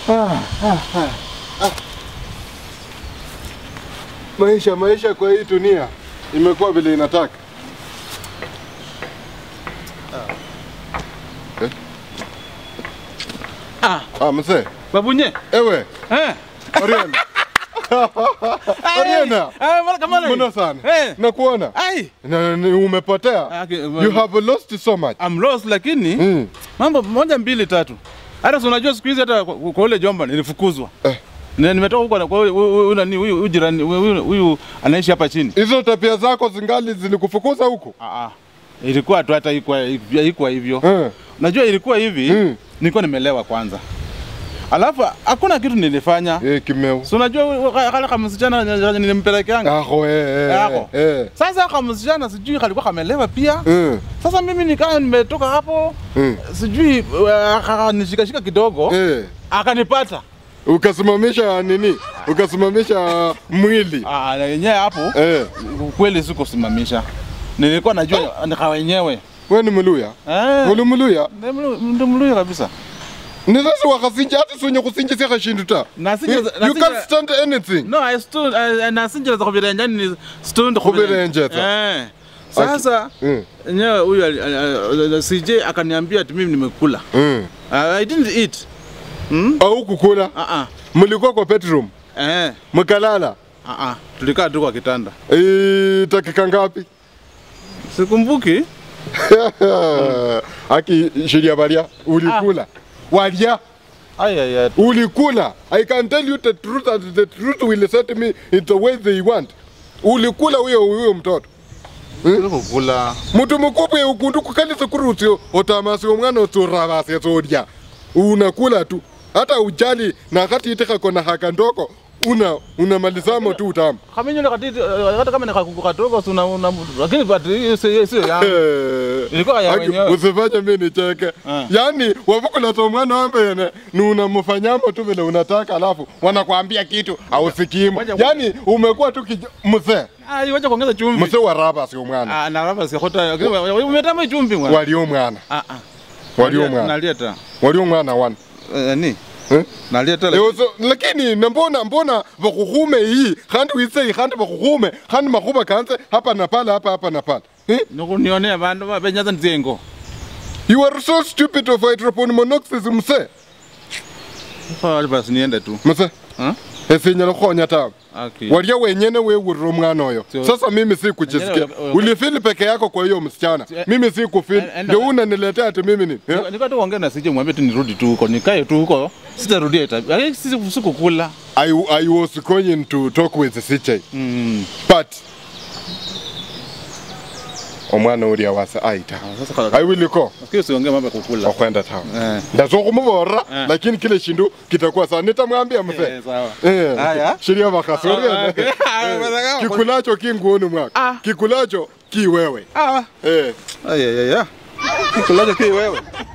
Maisha maisha kwa hii dunia imekuwa vile inataka. Eh? Ah, Ah, mzee. babunye. Ewe, Eh. Oriana. Oriana. Ah, mara kama Mbona sana? Eh. Nakuona. Ai. Na, ni umepotea. Ah, ki- You have lost so much. I'm lost lakini Mm. mambo moja mbili tatu. Hata si unajua siku hizi hata kwa kwa ule jomba nilifukuzwa. Eh. Na nimetoka huko na kwa huyu- huyu huyu nani huyu huyu jirani huyu huyu anaishi hapa chini. Hizo tabia zako zingali zilikufukuza huku? Ah ah. Ilikuwa tu hata ikuwa ikuwa hivyo. Eh. Unajua ilikuwa hivi, Mm. nilikuwa nimelewa kwanza. Alafu hakuna kitu nilifanya. Eh, kimeu. Si unajua huyu- kale kama msichana nilimpelekeanga. Aho eh. eh, Yako. Eh. Sasa kama msichana sijui kalikuwa kamelewa pia. Eh. Sasa mimi nikaa nimetoka hapo Mm. sijui uh, akanishikashika kidogo Eh. akanipata Ukasimamisha nini? Ukasimamisha mwili. Ah, na yenyewe hapo Eh. kweli sikusimamisha, nilikuwa najua nika wenyewe Wewe ni Mluya? Eh, Uli Mluya? ndi mlu- ndi mluya kabisa Ni sasa wakasinja hata sonye kusinja kashindu ta. Nasinja- You, you nasinja- can't stand anything. no I stood I, nasinjira za kuvirenja ni stood Kuvirenja za. eh sasa Mm. yenyewe huyu ali- ali- ali- CJ akaniambia ati mimi nimekula Mm. I didn't eat hmm? Au kukula. ah ah Mlikuwa kwa bedroom. eh Mkalala. ah ah tulikaa tu kwa kitanda Eh, dakika ngapi? sikumbuki Aki shiria baria ulikula. Walia ay ay ay ulikula. I can tell you the truth and the truth will set me in the way they want. Ulikula huyo huyo mtoto. kukula Mtu mkubwa ukundu kukalisa kurusi otamasi omwana oturabasi sodia. Unakula tu. Hata ujali na kati itika kona haka ndoko una unamalizamo tu utamu. kama nyole katiti hata kama nikakuku kadogo si una una- lakini but hiyo sio sio yangu Eh, Ilikuwa ya Aki, wenyewe. Usifanye mimi nicheke. Ah. Yaani wavukula to mwana wambene ni unamfanyamo tu vile unataka alafu wanakuambia kitu hausikimu. Ngoja- Yaani umekuwa tu kij- mzee. ah wacha kuongeza chumvi Mzee wa raba sio mwana. ah na raba si hota lakini umetama chumvi mwana Walio mwana. ah ah Walio mwana. naleta Walio mwana wana. Eh, ni Eh? naleta Leo so, lakini nambona mbona vakuhume hii khandi wise khandi vakuhume khandi makhuba kanze hapa na pale hapa hapa na pale eh? nikunionea bandu babenyaza nzengo you are so stupid of hydroponic monoxide mse fa basi niende tu mse ah esinyala khukhonya tawe okay walia wenyene wewurira omwana oyo Sio. sasa mimi si kuchisikia Wenyewe, we- we- ulifili peke yako kwa hiyo msichana Eh, mimi si kufili en- enda- ndio unaniletea ati mimi ni eh? Nika tu ongea na sije mwambie tu nirudi tu huko nikae tu huko sitarudia tabia lakini sisi sikukula I, I was going to talk with CJ mm but omwana uria wase aita Ah, sasa kwa I will go nafikiri usiongee mambo ya kukula okwenda town eh ndazokhumuvora Eh. lakini kile shindu kitakuwa sawa nitamwambia mzee Eh, sawa Eh, Haya. shiria vakhasi Ah, oriene. okay. Ah, Eh, bwana, kikulacho kinguoni mwaka Ah. kikulacho kiwewe ah Eh. ay ay ay kikulacho ki wewe